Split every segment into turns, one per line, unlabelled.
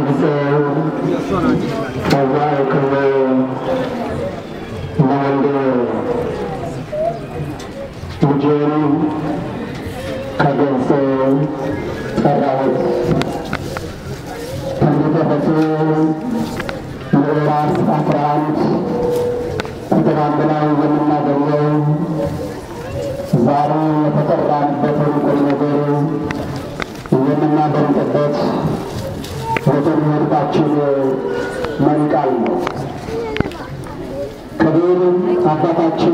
ገሰጸው ከዛ የክብር ለወንድ ልጄን ከግብፅ ጠራሁት። ትንቢተ ሆሴዕ ምዕራፍ አስራ አንድ ቁጥር አንድ ላይ የምናገኘው ዛሬ የተጠራንበትን ቁም ነገር የምናደምጥበት የትምህርታችን መሪ ቃል ነው። ክቡር አባታችን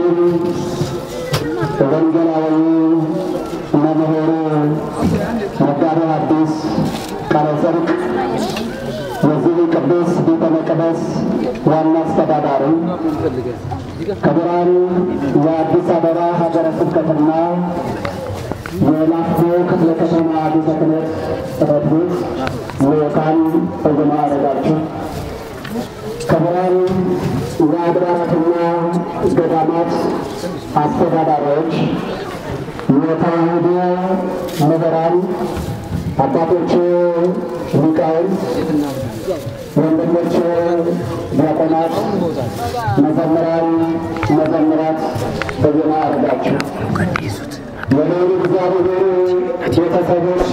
ወንጌላዊ መምህር መጋቤ ሐዲስ ቃለ ጽድቅ የዚህ ቅዱስ ቤተ መቅደስ ዋና አስተዳዳሪ፣ ክቡራን የአዲስ አበባ ሀገረ ስብከትና የላፍቶ ክፍለ ከተማ ቤተ ክህነት ጽሕፈት ቤት ልዑካን በየማዕረጋችሁ፣ ክቡራን የአድባራትና ገዳማት አስተዳዳሪዎች፣ የተዋሕዶ ምሁራን፣ አባቶች ሊቃውንት፣ ወንድሞች ዲያቆናት፣ መዘምራን፣ መዘምራት በየማዕረጋችሁ የልዑል እግዚአብሔር ቤተሰቦች፣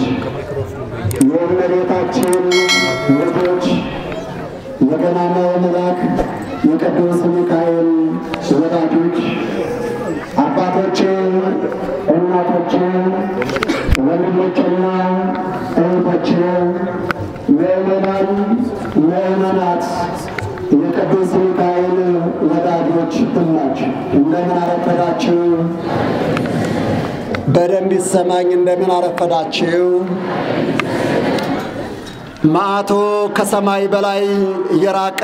የእመቤታችን ልጆች፣ የገናናው መልአክ የቅዱስ ሚካኤል ወዳጆች፣ አባቶች፣ እናቶች፣ ወንድሞችና እህቶች፣ ምእመናን፣ ምእመናት፣ የቅዱስ ሚካኤል ወዳጆች ሁላችሁ እንደምን አረፈዳችሁ? በደንብ ይሰማኝ። እንደምን አረፈዳችሁ? መዓቱ ከሰማይ በላይ የራቀ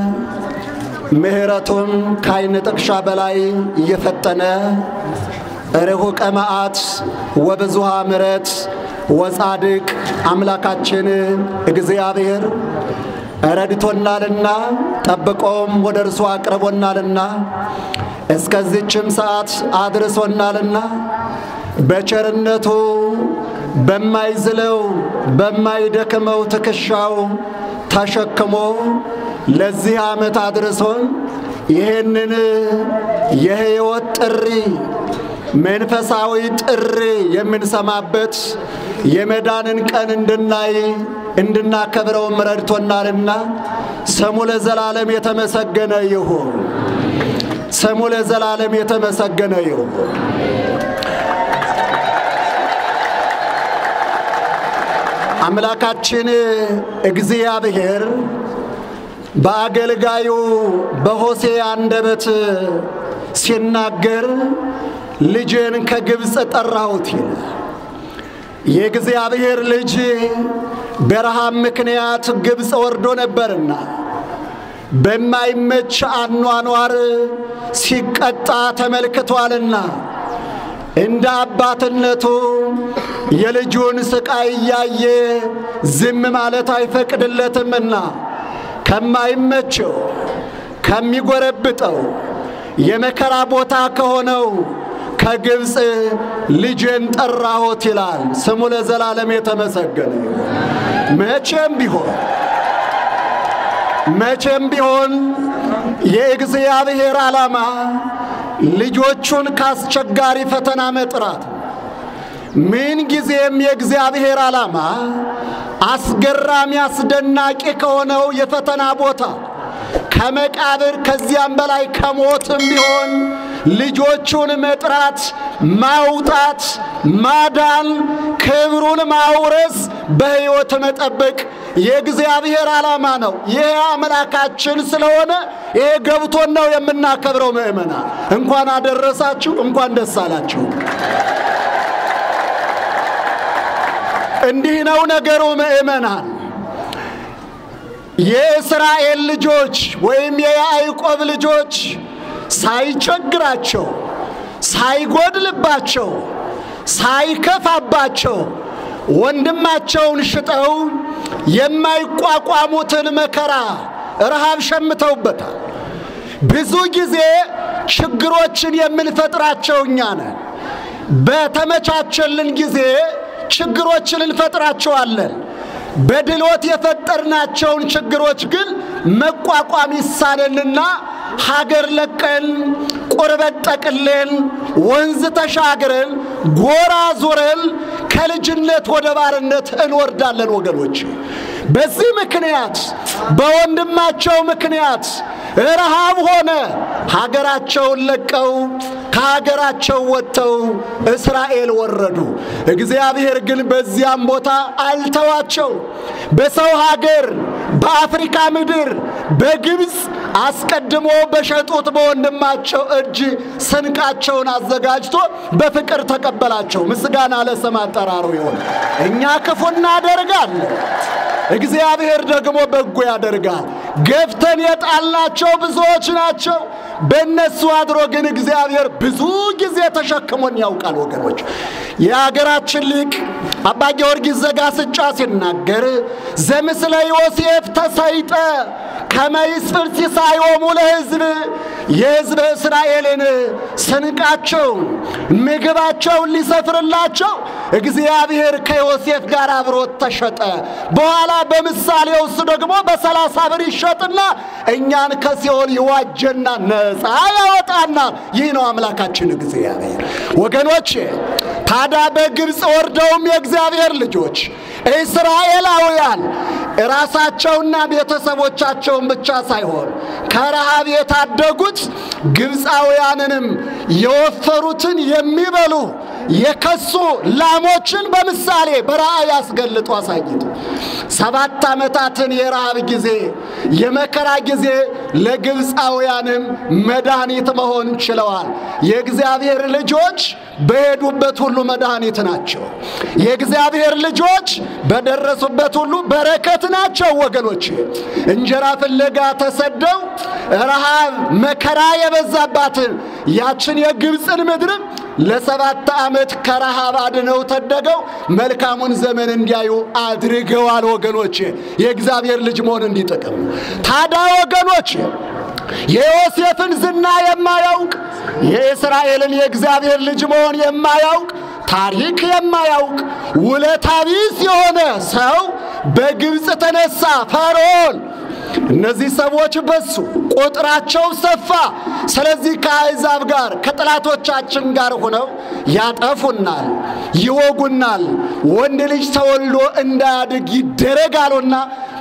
ምሕረቱም ከዓይን ጥቅሻ በላይ እየፈጠነ ርሑቀ መዓት ወብዙሃ ምሕረት ወጻድቅ አምላካችን እግዚአብሔር ረድቶናልና ጠብቆም ወደ እርሱ አቅርቦናልና እስከዚችም ሰዓት አድርሶናልና በቸርነቱ በማይዝለው በማይደክመው ትከሻው ተሸክሞ ለዚህ ዓመት አድርሶን ይህንን የሕይወት ጥሪ መንፈሳዊ ጥሪ የምንሰማበት የመዳንን ቀን እንድናይ እንድናከብረውም ረድቶናልና ስሙ ለዘላለም የተመሰገነ ይሁን። ስሙ ለዘላለም የተመሰገነ ይሁን። አምላካችን እግዚአብሔር በአገልጋዩ በሆሴዕ አንደበት ሲናገር ልጄን ከግብፅ ጠራሁት ይላል። የእግዚአብሔር ልጅ በረሃብ ምክንያት ግብፅ ወርዶ ነበርና በማይመች አኗኗር ሲቀጣ ተመልክቷልና እንደ አባትነቱ የልጁን ስቃይ እያየ ዝም ማለት አይፈቅድለትምና ከማይመቸው ከሚጎረብጠው የመከራ ቦታ ከሆነው ከግብፅ ልጄን ጠራሁት ይላል። ስሙ ለዘላለም የተመሰገነ ይሁን። መቼም ቢሆን መቼም ቢሆን የእግዚአብሔር ዓላማ ልጆቹን ካስቸጋሪ ፈተና መጥራት ምን ጊዜም የእግዚአብሔር ዓላማ አስገራሚ አስደናቂ ከሆነው የፈተና ቦታ ከመቃብር ከዚያም በላይ ከሞትም ቢሆን ልጆቹን መጥራት፣ ማውጣት፣ ማዳን፣ ክብሩን ማውረስ፣ በሕይወት መጠበቅ የእግዚአብሔር ዓላማ ነው። ይሄ አምላካችን ስለሆነ ይሄ ገብቶን ነው የምናከብረው። ምእመናን እንኳን አደረሳችሁ፣ እንኳን ደስ አላችሁ። እንዲህ ነው ነገሩ ምእመናን። የእስራኤል ልጆች ወይም የያዕቆብ ልጆች ሳይቸግራቸው፣ ሳይጎድልባቸው፣ ሳይከፋባቸው ወንድማቸውን ሽጠው የማይቋቋሙትን መከራ ረሃብ ሸምተውበታል። ብዙ ጊዜ ችግሮችን የምንፈጥራቸው እኛ ነን። በተመቻቸልን ጊዜ ችግሮችን እንፈጥራቸዋለን። በድሎት የፈጠርናቸውን ችግሮች ግን መቋቋም ይሳነንና ሀገር ለቀን ቁርበት ጠቅለን ወንዝ ተሻግረን ጎራ ዞረን ከልጅነት ወደ ባርነት እንወርዳለን ወገኖች። በዚህ ምክንያት በወንድማቸው ምክንያት ረሃብ ሆነ። ሀገራቸውን ለቀው ከሀገራቸው ወጥተው እስራኤል ወረዱ። እግዚአብሔር ግን በዚያም ቦታ አልተዋቸው። በሰው ሀገር በአፍሪካ ምድር በግብፅ አስቀድሞ በሸጡት በወንድማቸው እጅ ስንቃቸውን አዘጋጅቶ በፍቅር ተቀበላቸው። ምስጋና ለስም አጠራሩ ይሆን። እኛ ክፉ እናደርጋለን፣ እግዚአብሔር ደግሞ በጎ ያደርጋል። ገፍተን የጣልናቸው ብዙዎች ናቸው። በእነሱ አድሮ ግን እግዚአብሔር ብዙ ጊዜ ተሸክሞን ያውቃል። ወገኖች የሀገራችን ሊቅ አባ ጊዮርጊስ ዘጋስጫ ሲናገር ዘምስለ ዮሴፍ ተሰይጠ ከመይስፍር ሲሳዮሙ ለሕዝብ የሕዝበ እስራኤልን ስንቃቸውን ምግባቸውን ሊሰፍርላቸው እግዚአብሔር ከዮሴፍ ጋር አብሮት ተሸጠ። በኋላ በምሳሌው እሱ ደግሞ በሰላሳ ብር ይሸጥና እኛን ከሲኦል ይዋጀና ነፃ ያወጣና ይህ ነው አምላካችን እግዚአብሔር። ወገኖች ታዲያ በግብፅ ወርደውም የእግዚአብሔር ልጆች እስራኤላውያን ራሳቸውና ቤተሰቦቻቸውን ብቻ ሳይሆን ከረሃብ የታደጉት ግብፃውያንንም የወፈሩትን የሚበሉ የከሱ ላሞችን በምሳሌ በራእይ አስገልጦ አሳይቶ ሰባት ዓመታትን የረሃብ ጊዜ የመከራ ጊዜ ለግብፃውያንም መድኃኒት መሆን ችለዋል። የእግዚአብሔር ልጆች በሄዱበት ሁሉ መድኃኒት ናቸው። የእግዚአብሔር ልጆች በደረሱበት ሁሉ በረከት ናቸው። ወገኖች እንጀራ ፍለጋ ተሰደው ረሃብ መከራ የበዛባትን ያችን የግብፅን ምድርም ለሰባት ዓመት ከረሃብ አድነው ተደገው መልካሙን ዘመን እንዲያዩ አድርገዋል። ወገኖች የእግዚአብሔር ልጅ መሆን እንዲጠቅም ታዲያ ወገኖች የዮሴፍን ዝና የማያውቅ የእስራኤልን የእግዚአብሔር ልጅ መሆን የማያውቅ ታሪክ የማያውቅ ውለታ ቢስ የሆነ ሰው በግብፅ ተነሳ ፈርዖን እነዚህ ሰዎች በሱ ቁጥራቸው ሰፋ። ስለዚህ ከአሕዛብ ጋር ከጠላቶቻችን ጋር ሆነው ያጠፉናል፣ ይወጉናል፣ ወንድ ልጅ ተወልዶ እንዳያድግ ይደረጋሉና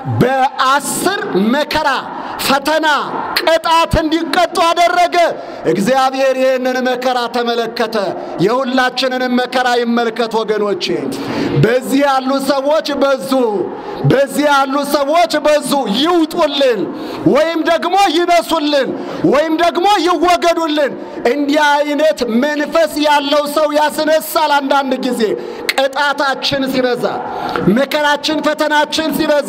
በአስር መከራ ፈተና ቅጣት እንዲቀጡ አደረገ። እግዚአብሔር ይህንን መከራ ተመለከተ። የሁላችንንም መከራ ይመልከት ወገኖቼ። በዚህ ያሉ ሰዎች በዙ፣ በዚህ ያሉ ሰዎች በዙ። ይውጡልን ወይም ደግሞ ይነሱልን ወይም ደግሞ ይወገዱልን። እንዲህ አይነት መንፈስ ያለው ሰው ያስነሳል። አንዳንድ ጊዜ ቅጣታችን ሲበዛ፣ መከራችን፣ ፈተናችን ሲበዛ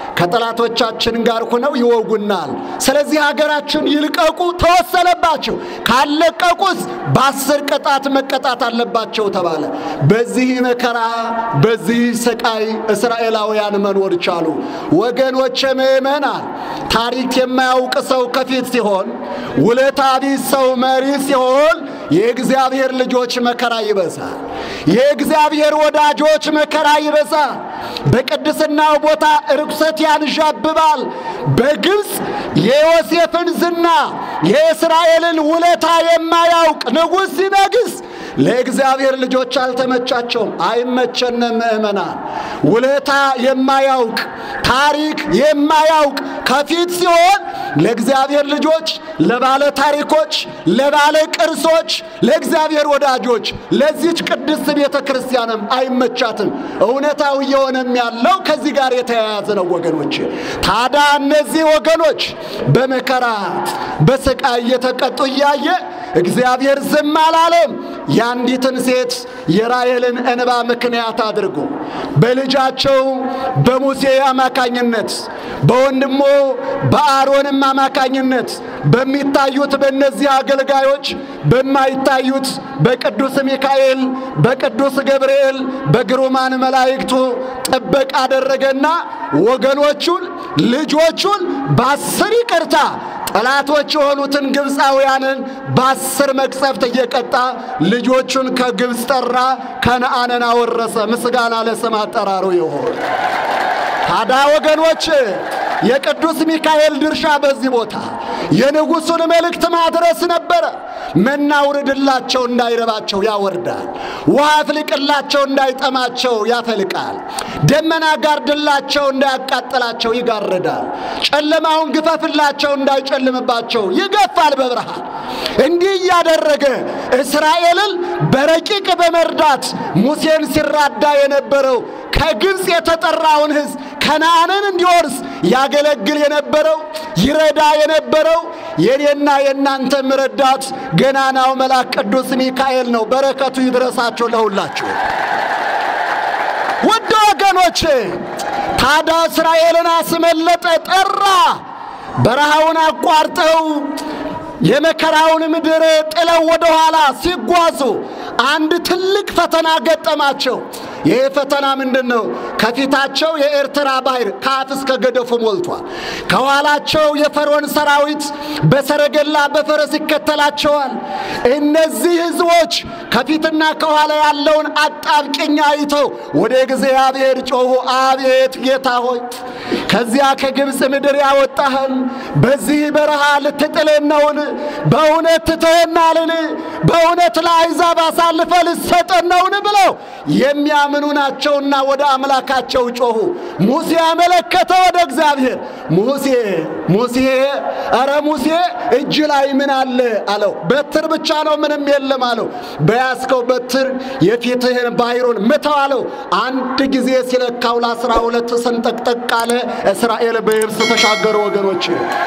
ከጠላቶቻችን ጋር ሆነው ይወጉናል። ስለዚህ ሀገራችን ይልቀቁ ተወሰነባቸው። ካለቀቁስ በአስር ቅጣት መቀጣት አለባቸው ተባለ። በዚህ መከራ በዚህ ስቃይ እስራኤላውያን መኖር ቻሉ። ወገኖች ምእመናን፣ ታሪክ የማያውቅ ሰው ከፊት ሲሆን፣ ውለታ ቢስ ሰው መሪ ሲሆን የእግዚአብሔር ልጆች መከራ ይበዛል። የእግዚአብሔር ወዳጆች መከራ ይበዛል። በቅድስናው ቦታ ርኩሰት ያንዣብባል። በግብፅ የዮሴፍን ዝና የእስራኤልን ውለታ የማያውቅ ንጉሥ ሲነግስ ለእግዚአብሔር ልጆች አልተመቻቸውም። አይመቸንም ምእመናን። ውለታ የማያውቅ ታሪክ የማያውቅ ከፊት ሲሆን ለእግዚአብሔር ልጆች፣ ለባለ ታሪኮች፣ ለባለ ቅርሶች፣ ለእግዚአብሔር ወዳጆች ለዚች ቅድስት ቤተ ክርስቲያንም አይመቻትም። እውነታው እየሆነም ያለው ከዚህ ጋር የተያያዘ ነው ወገኖች። ታዲያ እነዚህ ወገኖች በመከራ በስቃይ እየተቀጡ እያየ እግዚአብሔር ዝም አላለም። የአንዲትን ሴት የራሔልን እንባ ምክንያት አድርጎ በልጃቸው በሙሴ አማካኝነት በወንድሞ በአሮንም አማካኝነት በሚታዩት በእነዚህ አገልጋዮች በማይታዩት በቅዱስ ሚካኤል በቅዱስ ገብርኤል በግሩማን መላእክቱ ጥበቃ አደረገና ወገኖቹን ልጆቹን በአስር ይቅርታ ጠላቶች የሆኑትን ግብፃውያንን በአስር መቅሰፍት እየቀጣ ልጆቹን ከግብፅ ጠራ፣ ከነአንን አወረሰ። ምስጋና ለስም አጠራሩ ይሆን። ታዲያ ወገኖች የቅዱስ ሚካኤል ድርሻ በዚህ ቦታ የንጉሡን መልእክት ማድረስ ነበረ። መና አውርድላቸው እንዳይረባቸው ያወርዳል። ውሃ አፍልቅላቸው እንዳይጠማቸው ያፈልቃል። ደመና ጋርድላቸው እንዳያቃጥላቸው ይጋርዳል። ጨለማውን ግፈፍላቸው እንዳይጨልምባቸው ይገፋል በብርሃን። እንዲህ እያደረገ እስራኤልን በረቂቅ በመርዳት ሙሴን ሲራዳ የነበረው ከግብፅ የተጠራውን ሕዝብ ከነዓንን እንዲወርስ ያገለግል የነበረው ይረዳ የነበረው የኔና የእናንተም ረዳት ገናናው መልአክ ቅዱስ ሚካኤል ነው። በረከቱ ይድረሳቸው ለሁላችሁ። ውድ ወገኖቼ ታዲያ እስራኤልን አስመለጠ፣ ጠራ። በረሃውን አቋርጠው የመከራውን ምድር ጥለው ወደ ኋላ ሲጓዙ አንድ ትልቅ ፈተና ገጠማቸው። ይህ ፈተና ምንድን ነው? ከፊታቸው የኤርትራ ባህር ከአፍ እስከ ገደፉ ሞልቷል። ከኋላቸው የፈርዖን ሰራዊት በሰረገላ በፈረስ ይከተላቸዋል። እነዚህ ሕዝቦች ከፊትና ከኋላ ያለውን አጣብቂኝ አይተው ወደ እግዚአብሔር ጮኹ። አቤት ጌታ ሆይ ከዚያ ከግብፅ ምድር ያወጣህን በዚህ በረሃ ልትጥለን ነውን? በእውነት ትተኸናልን? በእውነት ለአሕዛብ አሳልፈ ልትሰጠን ነውን? ብለው የሚያምኑ ናቸውና ወደ አምላካቸው ጮኹ። ሙሴ አመለከተ ወደ እግዚአብሔር። ሙሴ ሙሴ ኧረ ሙሴ እጅ ላይ ምን አለ አለው። በትር ብቻ ነው ምንም የለም አለው። በያዝከው በትር የፊትህን ባሕሩን ምተው አለው። አንድ ጊዜ ሲለካው ለአስራ ሁለት ሰንጠቅጠቅ አለ። እስራኤል በየብስ ተሻገሩ። ወገኖች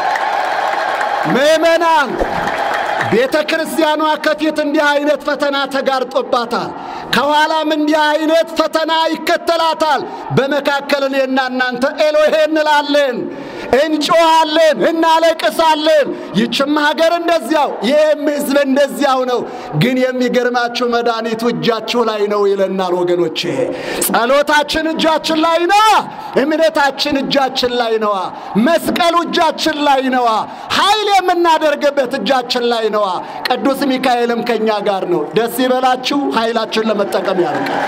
ምእመናን ቤተ ክርስቲያኗ ከፊት እንዲህ አይነት ፈተና ተጋርጦባታል። ከኋላም እንዲህ አይነት ፈተና ይከተላታል። በመካከል እኔና እናንተ ኤሎሄ እንላለን፣ እንጮኻለን፣ እናለቅሳለን። ይችም ሀገር እንደዚያው፣ ይህም ሕዝብ እንደዚያው ነው። ግን የሚገርማችሁ መድኃኒቱ እጃችሁ ላይ ነው ይለናል ወገኖቼ። ጸሎታችን እጃችን ላይ ነዋ። እምነታችን እጃችን ላይ ነዋ። መስቀሉ እጃችን ላይ ነዋ። ኃይል የምናደርግበት እጃችን ላይ ነዋ። ቅዱስ ሚካኤልም ከእኛ ጋር ነው። ደስ ይበላችሁ። ኃይላችን ለመጠቀም ያርቃል።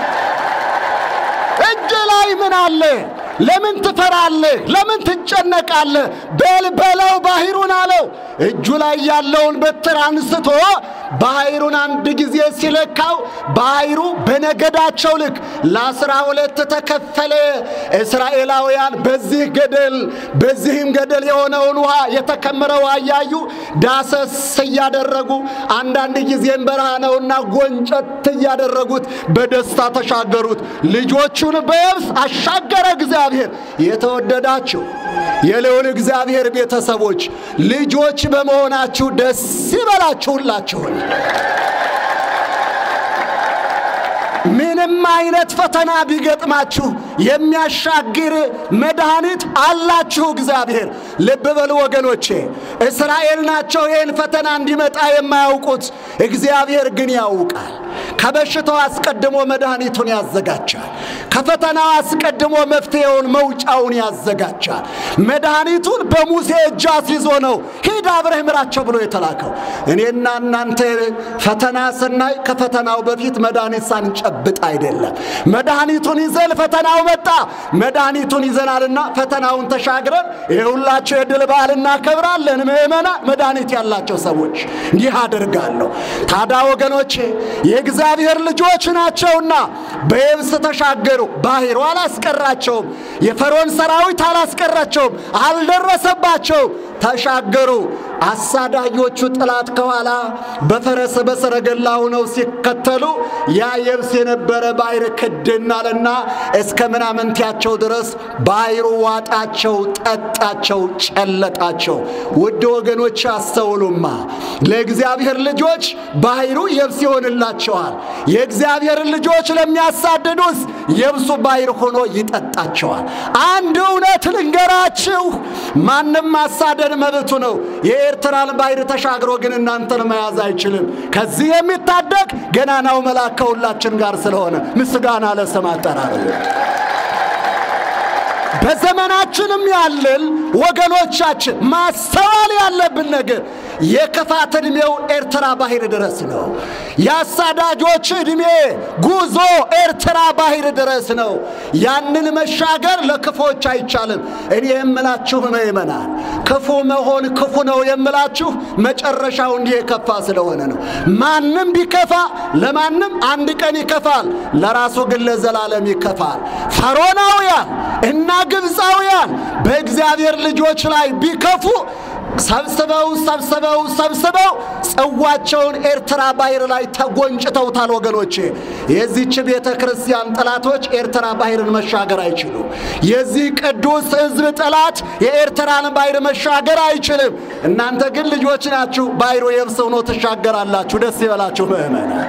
እጅ ላይ ምን አለ? ለምን ትፈራለህ? ለምን ትጨነቃለህ? በል በለው ባሕሩን አለው። እጁ ላይ ያለውን በትር አንስቶ ባሕሩን አንድ ጊዜ ሲለካው ባሕሩ በነገዳቸው ልክ ለአስራ ሁለት ተከፈለ። እስራኤላውያን በዚህ ገደል በዚህም ገደል የሆነውን ውሃ የተከመረ ውሃ እያዩ ዳሰስ እያደረጉ አንዳንድ ጊዜም በረሃ ነውና ጎንጨት እያደረጉት በደስታ ተሻገሩት። ልጆቹን በየብስ አሻገረ እግዚአብሔር። የተወደዳችሁ የልዑል እግዚአብሔር ቤተሰቦች ልጆች በመሆናችሁ ደስ ይበላችሁላችሁን። ምንም አይነት ፈተና ቢገጥማችሁ የሚያሻግር መድኃኒት አላችሁ እግዚአብሔር። ልብ በሉ ወገኖቼ፣ እስራኤል ናቸው ይህን ፈተና እንዲመጣ የማያውቁት፣ እግዚአብሔር ግን ያውቃል። ከበሽታው አስቀድሞ መድኃኒቱን ያዘጋጃል። ከፈተናው አስቀድሞ መፍትሄውን መውጫውን ያዘጋጃል። መድኃኒቱን በሙሴ እጅ አስይዞ ነው ሂድ አብረህ ምራቸው ብሎ የተላከው። እኔና እናንተ ፈተና ስናይ ከፈተናው በፊት መድኃኒት ሳንጨብጥ አይደለም። መድኃኒቱን ይዘን ፈተናው መጣ። መድኃኒቱን ይዘናልና ፈተናውን ተሻግረን የሁላቸው የድል በዓል እናከብራለን። ምእመና መድኃኒት ያላቸው ሰዎች እንዲህ አደርጋለሁ። ታዲያ ወገኖቼ የእግዚአብሔር ልጆች ናቸውና በየብስ ተሻገሩ። ባሕሩ አላስቀራቸውም። የፈርዖን ሰራዊት አላስቀራቸውም፣ አልደረሰባቸውም። ተሻገሩ። አሳዳጆቹ ጠላት ከኋላ በፈረስ በሰረገላ ሆነው ሲከተሉ ያ የብስ የነበረ ባሕር ክድን አለና እስከ ምናምንቲያቸው ድረስ ባሕሩ ዋጣቸው፣ ጠጣቸው፣ ጨለጣቸው። ውድ ወገኖች አስተውሉማ፣ ለእግዚአብሔር ልጆች ባሕሩ የብስ ይሆንላቸዋል። የእግዚአብሔርን ልጆች ለሚያሳድዱስ የብሱ ባሕር ሆኖ ይጠጣቸዋል። አንድ እውነት ልንገራችሁ፣ ማንም ማሳደድ መብቱ ነው። የኤርትራን ባሕር ተሻግሮ ግን እናንተን መያዝ አይችልም። ከዚህ የሚታደግ ገናናው መልአክ ከሁላችን ጋር ስለሆነ ምስጋና ለስም አጠራር። በዘመናችንም ያለን ወገኖቻችን ማስተዋል ያለብን ነገር የክፋት ዕድሜው ኤርትራ ባህር ድረስ ነው። የአሳዳጆች ዕድሜ ጉዞ ኤርትራ ባህር ድረስ ነው። ያንን መሻገር ለክፎች አይቻልም። እኔ የምላችሁ ምእመናን ክፉ መሆን ክፉ ነው የምላችሁ መጨረሻው እንዲህ የከፋ ስለሆነ ነው። ማንም ቢከፋ ለማንም አንድ ቀን ይከፋል፣ ለራሱ ግን ለዘላለም ይከፋል። ፈርዖናውያን እና ግብፃውያን በእግዚአብሔር ልጆች ላይ ቢከፉ ሰብስበው ሰብስበው ሰብስበው ጽዋቸውን ኤርትራ ባህር ላይ ተጎንጭተውታል። ወገኖቼ የዚች ቤተ ክርስቲያን ጠላቶች ኤርትራ ባህርን መሻገር አይችሉም። የዚህ ቅዱስ ሕዝብ ጠላት የኤርትራን ባህር መሻገር አይችልም። እናንተ ግን ልጆች ናችሁ፣ ባህሩ የብስ ሆኖ ትሻገራላችሁ። ደስ ይበላችሁ ምእመናን።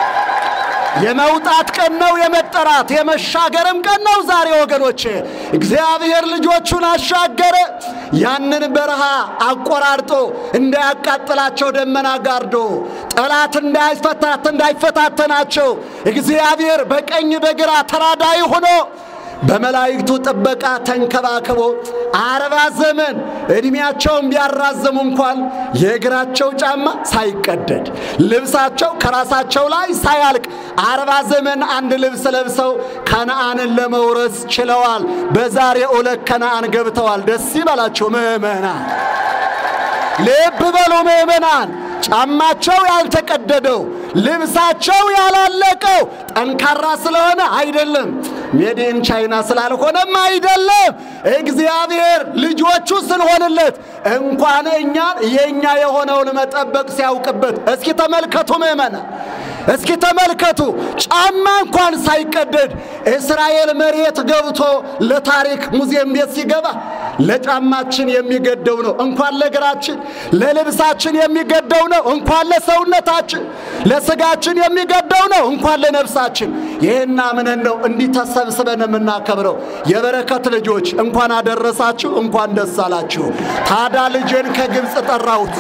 የመውጣት ቀን ነው፣ የመጠራት የመሻገርም ቀን ነው ዛሬ ወገኖቼ። እግዚአብሔር ልጆቹን አሻገረ። ያንን በረሃ አቆራርጦ እንዳያቃጥላቸው ደመና ጋርዶ ጠላት እንዳይፈታት እንዳይፈታተናቸው እግዚአብሔር በቀኝ በግራ ተራዳይ ሆኖ በመላእክቱ ጥበቃ ተንከባክቦ አርባ ዘመን ዕድሜያቸውን ቢያራዘሙ እንኳን የእግራቸው ጫማ ሳይቀደድ ልብሳቸው ከራሳቸው ላይ ሳያልቅ አርባ ዘመን አንድ ልብስ ለብሰው ከነአንን ለመውረስ ችለዋል። በዛሬ ዕለት ከነአን ገብተዋል። ደስ ይበላቸው ምእመናን፣ ልብ በሉ ምእመናን። ጫማቸው ያልተቀደደው ልብሳቸው ያላለቀው ጠንካራ ስለሆነ አይደለም፣ ሜድን ቻይና ስላልሆነም አይደለም። እግዚአብሔር ልጆቹ ስንሆንለት እንኳን እኛን የእኛ የሆነውን መጠበቅ ሲያውቅበት፣ እስኪ ተመልከቱ ምእመናን፣ እስኪ ተመልከቱ። ጫማ እንኳን ሳይቀደድ እስራኤል መሬት ገብቶ ለታሪክ ሙዚየም ቤት ሲገባ ለጫማችን የሚገደው ነው እንኳን ለእግራችን፣ ለልብሳችን የሚገደው ነው እንኳን ለሰውነታችን፣ ለስጋችን የሚገደው ነው እንኳን ለነፍሳችን። ይህን አምነን ነው እንዲህ ተሰብስበን የምናከብረው። የበረከት ልጆች እንኳን አደረሳችሁ፣ እንኳን ደስ አላችሁ። ታዳ ልጄን ከግብፅ ጠራሁት።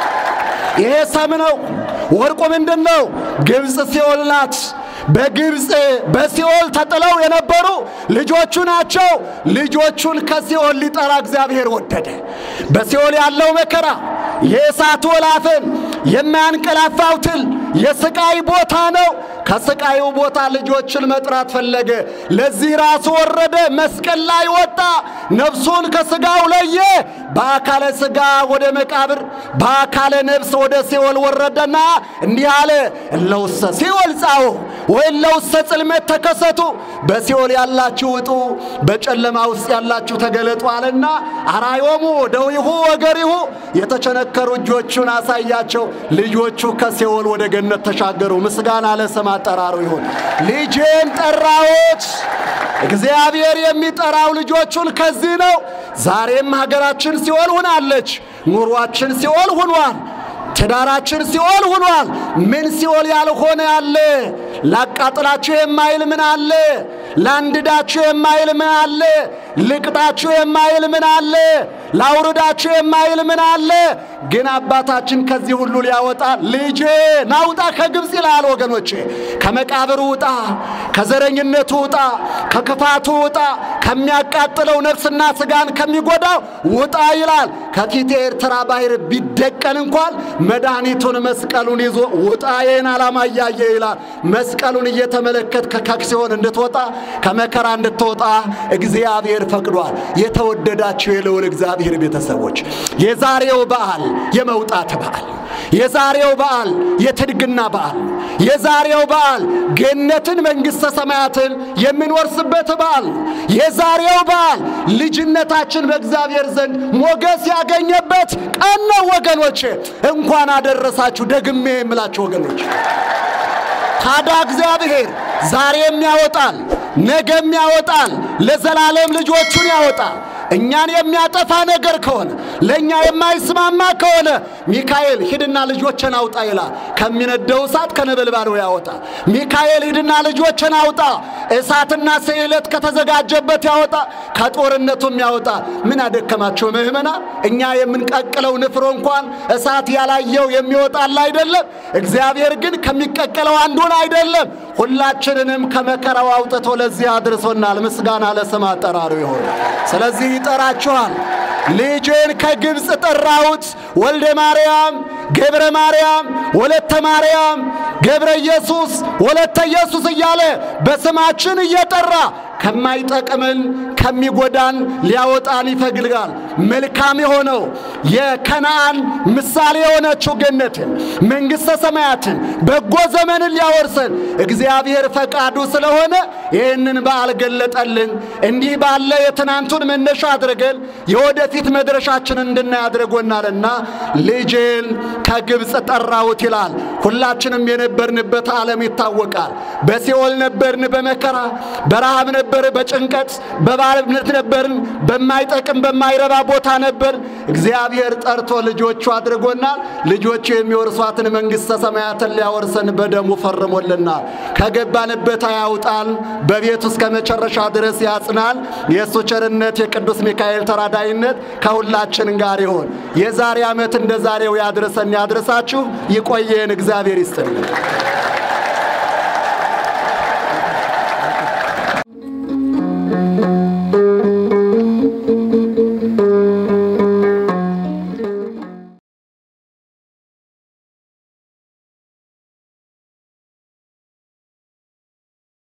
ይሄ ሰም ነው። ወርቁ ምንድን ነው? ግብፅ ሲኦል ናት። በግብፅ በሲኦል ተጥለው የነበሩ ልጆቹ ናቸው። ልጆቹን ከሲኦል ሊጠራ እግዚአብሔር ወደደ። በሲኦል ያለው መከራ፣ የእሳት ወላፈን፣ የማያንቀላፋው ትል የስቃይ ቦታ ነው። ከስቃዩ ቦታ ልጆችን መጥራት ፈለገ። ለዚህ ራሱ ወረደ፣ መስቀል ላይ ወጣ፣ ነፍሱን ከስጋው ለየ። በአካለ ስጋ ወደ መቃብር፣ በአካለ ነፍስ ወደ ሲኦል ወረደና እንዲህ አለ፣ እለውሰ ሲኦል ጻኦ ወእለውሰ ጽልመት ተከሰቱ፣ በሲኦል ያላችሁ ውጡ፣ በጨለማ ውስጥ ያላችሁ ተገለጡ አለና አራዮሙ ደዊሁ ወገሪሁ የተቸነከሩ እጆቹን አሳያቸው። ልጆቹ ከሲኦል ወደ ገነት ተሻገሩ። ምስጋና ለስም አጠራሩ ይሁን። ልጄን ጠራሁት። እግዚአብሔር የሚጠራው ልጆቹን ከዚህ ነው። ዛሬም ሀገራችን ሲኦል ሆናለች። ኑሯችን ሲኦል ሆኗል። ትዳራችን ሲኦል ሆኗል። ምን ሲኦል ያልሆነ አለ? ላቃጥላችሁ የማይል ምን አለ? ላንድዳችሁ የማይል ምን አለ? ልቅጣችሁ የማይል ምን አለ? ላውርዳችሁ የማይል ምን አለ? ግን አባታችን ከዚህ ሁሉ ሊያወጣ ልጄ ናውጣ ከግብፅ ይላል። ወገኖቼ ከመቃብሩ ውጣ፣ ከዘረኝነቱ ውጣ፣ ከክፋቱ ውጣ፣ ከሚያቃጥለው ነፍስና ስጋን ከሚጎዳው ውጣ ይላል። ከፊቴ ኤርትራ ባህር ቢደቀን እንኳን መድኃኒቱን መስቀሉን ይዞ ውጣ ይህን ዓላማ እያየ ይላል። መስቀሉን እየተመለከት ከሲኦል እንድትወጣ ከመከራ እንድትወጣ እግዚአብሔር ፈቅዷል። የተወደዳችሁ የልዑል እግዚአብሔር ቤተሰቦች የዛሬው በዓል የመውጣት በዓል የዛሬው በዓል የትድግና በዓል የዛሬው በዓል ገነትን መንግሥተ ሰማያትን የምንወርስበት በዓል የዛሬው በዓል ልጅነታችን በእግዚአብሔር ዘንድ ሞገስ ያገኘበት ቀን ነው ወገኖቼ። እንኳን አደረሳችሁ ደግሜ የምላችሁ ወገኖች። ታዲያ እግዚአብሔር ዛሬም ያወጣል፣ ነገም ያወጣል፣ ለዘላለም ልጆቹን ያወጣል። እኛን የሚያጠፋ ነገር ከሆነ ለእኛ የማይስማማ ከሆነ ሚካኤል ሂድና ልጆችን አውጣ ይላል። ከሚነደው እሳት ከነበልባሉ ያወጣ። ሚካኤል ሂድና ልጆችን አውጣ፣ እሳትና ስዕለት ከተዘጋጀበት ያወጣ፣ ከጦርነቱም ያወጣ። ምን አደከማቸው ምእመና? እኛ የምንቀቅለው ንፍሮ እንኳን እሳት ያላየው የሚወጣል አይደለም። እግዚአብሔር ግን ከሚቀቀለው አንዱን አይደለም፣ ሁላችንንም ከመከራው አውጥቶ ለዚህ አድርሶናል። ምስጋና ለስም አጠራሩ ይሆን። ስለዚህ ይጠራችኋል። ልጄን ከግብፅ ጠራሁት። ወልደ ማርያም፣ ገብረ ማርያም፣ ወለተ ማርያም፣ ገብረ ኢየሱስ፣ ወለተ ኢየሱስ እያለ በስማችን እየጠራ ከማይጠቅምን ከሚጎዳን ሊያወጣን ይፈልጋል። መልካም የሆነው የከነአን ምሳሌ የሆነችው ገነትን መንግሥተ ሰማያትን በጎ ዘመንን ሊያወርሰን እግዚአብሔር ፈቃዱ ስለሆነ ይህንን በዓል ገለጠልን። እንዲህ ባለ የትናንቱን መነሻ አድርገን የወደፊት መድረሻችንን እንድናይ አድርጎናልና ልጄን ከግብፅ ጠራሁት ይላል። ሁላችንም የነበርንበት ዓለም ይታወቃል። በሲኦል ነበርን፣ በመከራ በረሃብ ነበር፣ በጭንቀት በባርነት ነበርን፣ በማይጠቅም በማይረባ ቦታ ነበር። እግዚአብሔር ጠርቶ ልጆቹ አድርጎናል። ልጆቹ የሚወርሷትን መንግሥተ ሰማያትን ሊያወርሰን በደሙ ፈርሞልናል። ከገባንበት አያውጣን፣ በቤቱ እስከ መጨረሻ ድረስ ያጽናል። የእሱ ቸርነት የቅዱስ ሚካኤል ተራዳይነት ከሁላችን ጋር ይሆን። የዛሬ ዓመት እንደ ዛሬው ያድርሰን ያድርሳችሁ። ይቆየን። እግዚአብሔር ይስጥልን።